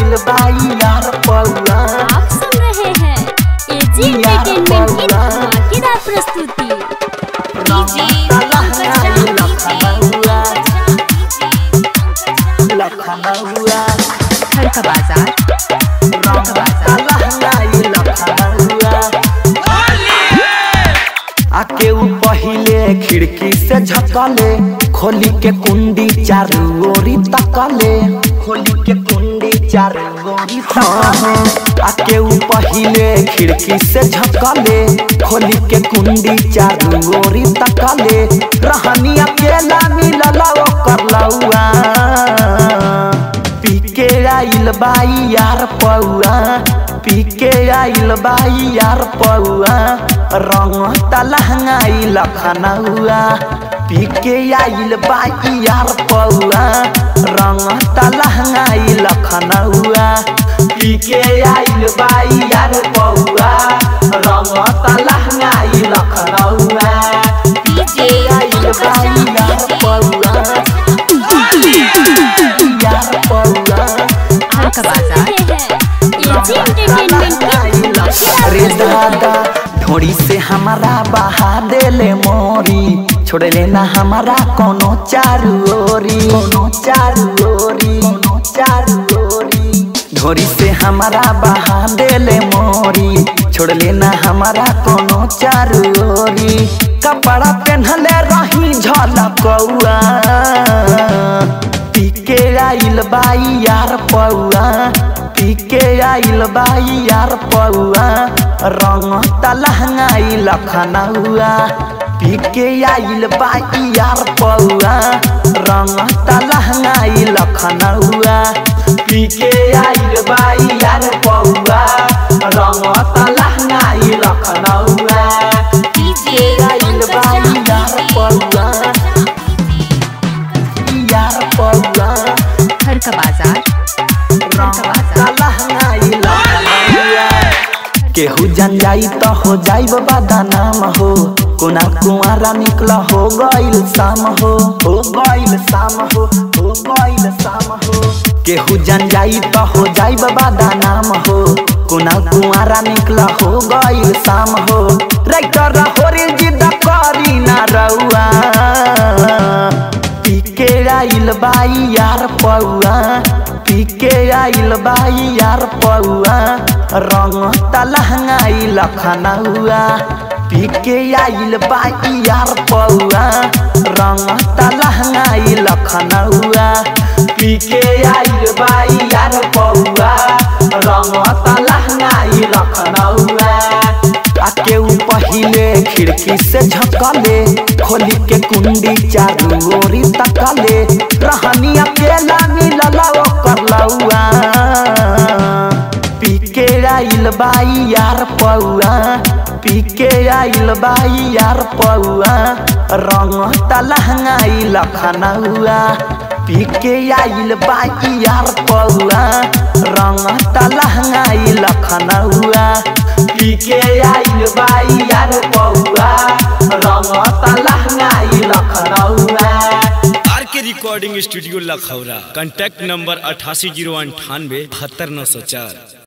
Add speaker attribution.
Speaker 1: आइल बाई यार पौआ
Speaker 2: आप सुन रहे हैं एजी एंटरटेनमेंट की धमाकेदार प्रस्तुति
Speaker 1: लखनऊआ
Speaker 3: हल्का बाजार
Speaker 1: आके उ पहिले खिड़की से झकले खोली के कुंडी चारू ओरी तकले खोली के कुंडी चारू ओरी तकले आके उ पहिले खिड़की से झकले खोली के कुंडी चारू ओरी तकले रहनी अकेला मिलल ओकर लौआ पीके आइल बाई यार पौआ पीके आइल बाई यार पौआ रंग तलहंगाई लखनऊआ पीके आइल बाई यार पौआ रंग तलहंगाई लखनऊआ पीके आइल बाई यार पौआ रंग तलहंगाई लखनऊआ पीके आइल बाई यार पौआ यार पौआ
Speaker 2: आप सुन रहे हैं एजी एंटरटेनमेंट की धमाकेदार
Speaker 1: रे
Speaker 2: प्रस्तुति
Speaker 1: दादा ढोड़ी से हमारा बहा देले मोरी छोड़ लेना हमारा कोनो चारू ओरी कोनो चारू ओरी कोनो चारू ओरी ढोरी से हमारा बहा देले मोरी छोड़ लेना हमारा कोनो चारू ओरी कपड़ा पहनले रही झलकौआ पीके आइल बाई यार पौआ पीके आइल बाई यार पौआ रंग तलहंगाई लखनऊआ पीके आइल बाई यार पौआ रंग तलहंगाई लखनऊआ पीके आइल बाई यार पौआ रंग तलहंगाई लखनऊआ पीके आइल बाई यार पौआ यार पौआ
Speaker 3: हल्का बाजार
Speaker 1: केहू जन जाई तो हो जाई बाबा नाम हो कोना कुआरा निकल हो गइल शाम हो हो गइल शाम हो हो गइल शाम हो केहू जन जाई तो हो जाई बाबा नाम हो कोना कुआरा निकल हो गइल शाम हो राइटर हो रे जिद करी ना रउआ पीके आइल बाई यार पौआ पीके आइल बाई यार पौआ रंग तलहंगाई लखनऊआ पीके आइल बाई यार पौआ रंग तलहंगाई लखनऊआ पीके आइल बाई यार पौआ रंग तलहंगाई लखनऊआ आके उ पहिले खिड़की से झकले खोली के कुंडी चारू ओरी तकले रहनी अकेला मिलल ओकर लौआ पीके आइल बाई यार पौआ पीके आइल बाई यार पौआ रंग तलहंगाई लखनऊआ पीके आइल बाई यार पौआ रंग तलहंगाई लखनऊआ पीके आइल बाई यार पौआ रंग तलहंगाई लखनऊआ
Speaker 4: R K recording studio Lakhaura contact number अठासी जीरो अंठानवे बहत्तर नौ सौ चार